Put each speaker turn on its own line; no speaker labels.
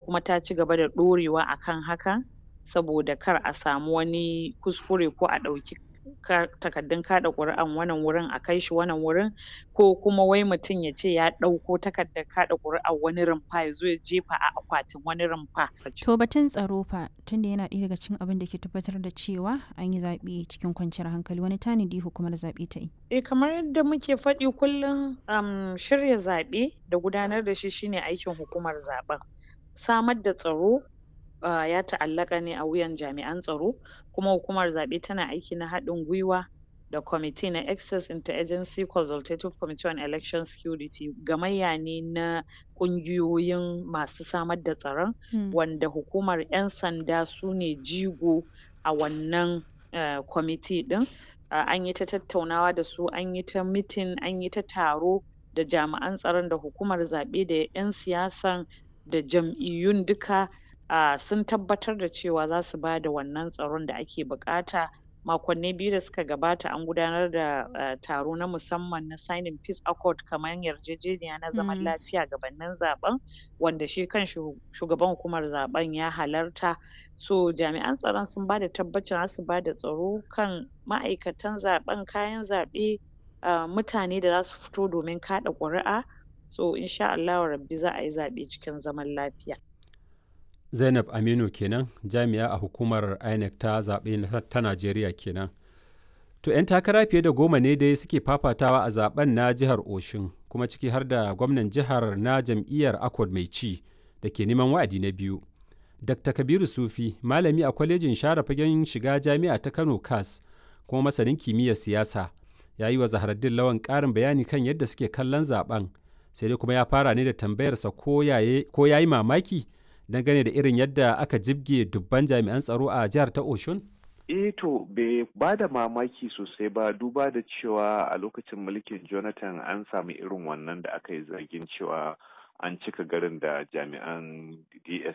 kuma ta ci gaba da ɗorewa akan hakan saboda kar a samu wani kuskure ko a ɗauki takardun kaɗa ƙuri'an wannan wurin a kai shi wannan wurin ko kuma wai mutum ya ce ya ɗauko takardar kaɗa ƙuri'ar wani rumfa ya zo ya jefa a akwatin wani rumfa.
To batun tsaro fa tunda yana ɗaya daga cikin abin da ke tabbatar da cewa an yi zaɓe cikin kwanciyar hankali wani tanadi hukumar zaɓe ta yi.
Eh kamar yadda muke faɗi kullum um, shirya zaɓe da gudanar da shi shine aikin hukumar zaɓen. Samar da tsaro uh, ya ta'allaka ne a wuyan jami'an tsaro kuma hukumar zaɓe tana aiki na haɗin gwiwa da kwamiti na access interagency consultative committee on election security gamayya ne na ƙungiyoyin masu samar da tsaron
Hmm.
wanda hukumar 'yan sanda su ne jigo a wannan uh, kwamiti ɗin uh, an yi ta tattaunawa da su an yi ta mitin an yi ta taro da jami'an tsaron da hukumar zaɓe da 'yan siyasan da jam'iyyun duka uh, sun tabbatar da cewa za su ba da wannan tsaron da ake buƙata makonni biyu da suka gabata an gudanar da uh, taro na musamman na signing peace accord kamar yarjejeniya na zaman
Mm.
lafiya gabanin zaɓen wanda shi kan shugaban hukumar zaɓen ya halarta so jami'an tsaron sun ba da tabbacin za su ba da tsaro kan ma'aikatan zaɓen kayan zaɓe uh, mutane da za su fito domin kaɗa ƙuri'a so insha Allahu rabbi za a yi zaɓe cikin zaman lafiya.
Zainab Aminu kenan jami'a a hukumar INEC ta zaɓe na- ta Najeriya kenan. To 'yan takara fiye da goma ne dai suke fafatawa a zaben na jihar Oshun kuma ciki har da gwamnan jihar na jam'iyyar Accord mai ci da ke neman wa'adi na biyu. Dr. Kabiru Sufi malami a kwalejin share fagen shiga jami'a ta Kano CAS kuma masanin kimiyyar siyasa ya yi wa Zaharaddin Lawan ƙarin bayani kan yadda suke kallon zaben sai dai kuma ya fara ne da tambayarsa ko ya yi mamaki dangane da irin yadda aka jibge dubban jami'an tsaro a jihar ta Oshun?
eh to bai ba da mamaki sosai ba duba da cewa a lokacin mulkin jonathan an sami irin wannan da aka yi zargin cewa an cika garin da jami'an ds